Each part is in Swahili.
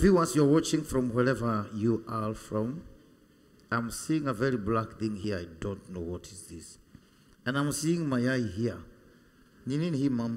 viewers, you're watching from wherever you are from. I'm seeing a very black thing here. I don't know what is this. And I'm seeing mayai here. Ni nini hii mama?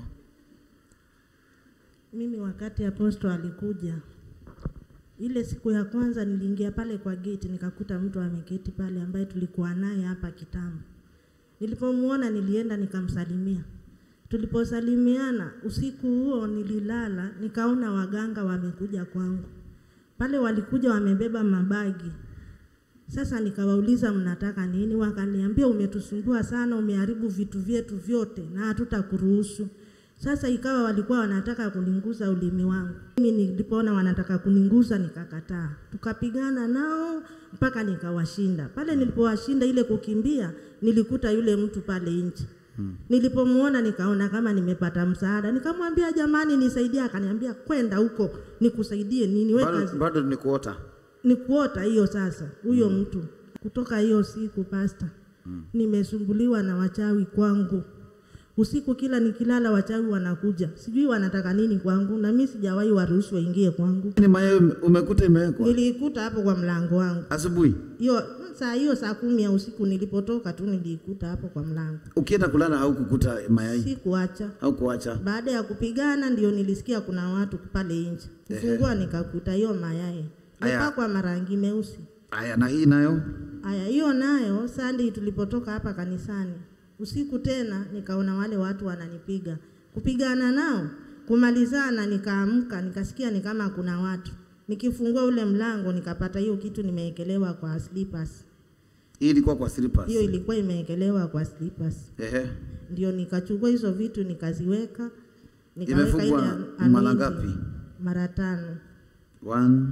Mimi wakati aposto alikuja ile siku ya kwanza niliingia pale kwa geti nikakuta mtu ameketi pale ambaye tulikuwa naye hapa kitambo. Nilipomuona nilienda nikamsalimia. Tuliposalimiana usiku huo nililala, nikaona waganga wamekuja kwangu. Pale walikuja wamebeba mabagi. Sasa nikawauliza mnataka nini? Wakaniambia umetusumbua sana, umeharibu vitu vyetu vyote na hatutakuruhusu. Sasa ikawa walikuwa wanataka kuninguza ulimi wangu. Mimi nilipoona wanataka kuninguza nikakataa. Tukapigana nao mpaka nikawashinda. Pale nilipowashinda ile kukimbia, nilikuta yule mtu pale nje. Hmm. Nilipomuona nikaona kama nimepata msaada, nikamwambia jamani, nisaidie. Akaniambia kwenda huko nikusaidie nini? Wewe Bado, kazi bado ni kuota. ni kuota hiyo sasa huyo mm. mtu kutoka hiyo siku pasta mm. nimesumbuliwa na wachawi kwangu usiku kila nikilala wachawi wanakuja sijui wanataka nini kwangu na mimi sijawahi waruhusu waingie kwangu Ni mayai ume- umekuta imewekwa niliikuta hapo kwa mlango wangu asubuhi. hiyo saa hiyo saa kumi ya usiku nilipotoka tu niliikuta hapo kwa mlango Ukienda kulala haukukuta mayai sikuacha au kuacha. baada ya kupigana ndio nilisikia kuna watu pale nje kufungua nikakuta hiyo mayai Aya. mpakwa marangi meusi Aya, na hii nayo Aya, hiyo nayo Sunday tulipotoka hapa kanisani usiku tena nikaona wale watu wananipiga, kupigana nao, kumalizana, nikaamka nikasikia ni kama kuna watu. Nikifungua ule mlango nikapata hiyo kitu nimeekelewa kwa slippers. hii ilikuwa kwa slippers. Hiyo ilikuwa imeekelewa kwa slippers. Ehe. Ndio nikachukua hizo vitu nikaziweka, nikaweka Imefungwa ile mara anointing. ngapi? Mara tano. One,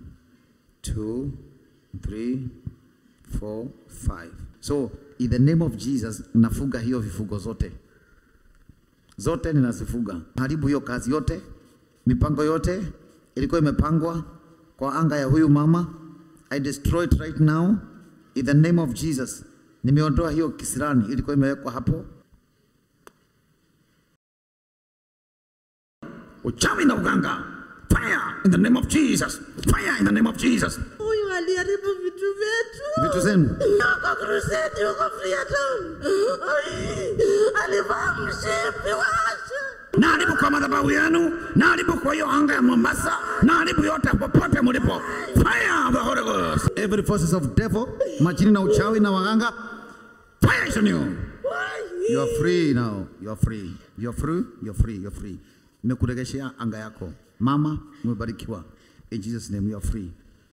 two, three, four, five. So in the name of Jesus nafuga hiyo vifugo zote zote, ninazifuga. Haribu hiyo kazi yote, mipango yote ilikuwa imepangwa kwa anga ya huyu mama. I destroy it right now in the name of Jesus. Nimeondoa hiyo kisirani ilikuwa imewekwa hapo. Uchawi na uganga, fire in the name of Jesus, fire in the name of Jesus. Huyu aliharibu vitu vyetu. Vitu zenu Yuko crusade, yuko Freetown. Ai, Alivaa mshipi washa. naharibu kwa madhabahu yenu, naharibu kwa hiyo anga ya Mombasa, naharibu yote popote mlipo. Fire of the Holy Ghost. Every forces of devil, majini na uchawi na waganga, fire is on you. You are free now. You are free. You are free. You are free. You are free. Nimekuregeshea anga yako. Mama, umebarikiwa. In Jesus name you are free.